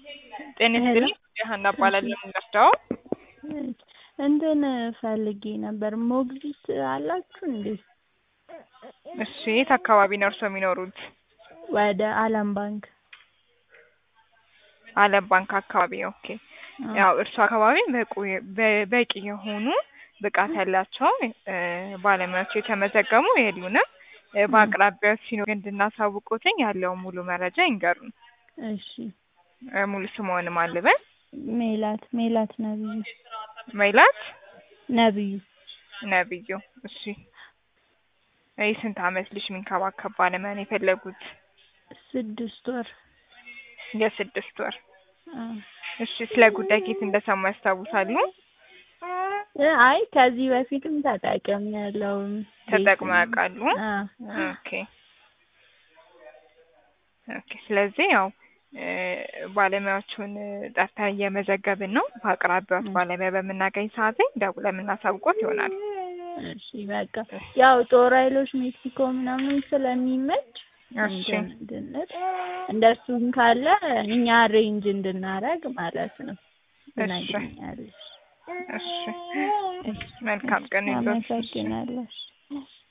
ጤና ይስጥልኝ ሀና እባላለሁ የምወስደው እንትን ፈልጌ ነበር ሞግዚት አላችሁ እንዴ? እሺ የት አካባቢ ነው እርስዎ የሚኖሩት? ወደ አለም ባንክ አለም ባንክ አካባቢ ኦኬ ያው እርሱ አካባቢ በቁ በ- በቂ የሆኑ ብቃት ያላቸው እ ባለሙያዎች የተመዘገቡ የሉንም እ በአቅራቢያው ሲኖር እንድናሳውቅዎትኝ ያለውን ሙሉ መረጃ ይንገሩን እሺ እ ሙሉ ስምዎን ማን ልበል ሜላት ሜላት ነብዩ ሜላት ነብዩ ነብዩ እሺ የስንት አመት ልጅ የሚንከባከብ ባለሙያ ነው የፈለጉት ስድስት ወር የስድስት ወር አ እሺ ስለ ጉዳይ ከየት እንደሰሙ ያስታውሳሉ እ አይ ከዚህ በፊትም ተጠቅሜያለሁ ተጠቅመው ያውቃሉ አ ኦኬ ኦኬ ስለዚህ ያው እ ባለሙያዎቹን ጠርተን እየመዘገብን ነው በአቅራቢያዎት ባለሙያ በምናገኝ ሰዓት ላይ ደውለን የምናሳውቅዎት ይሆናል እሺ በቃ ያው ጦር ኃይሎች ሜክሲኮ ምናምን ስለሚመች እሺ እንትን እንድንል እንደሱም ካለ እኛ አሬንጅ እንድናረግ ማለት ነው እሺ ትነግሪኛለሽ እሺ መልካም ቀን ይሁንልዎት አመሰግናለሁ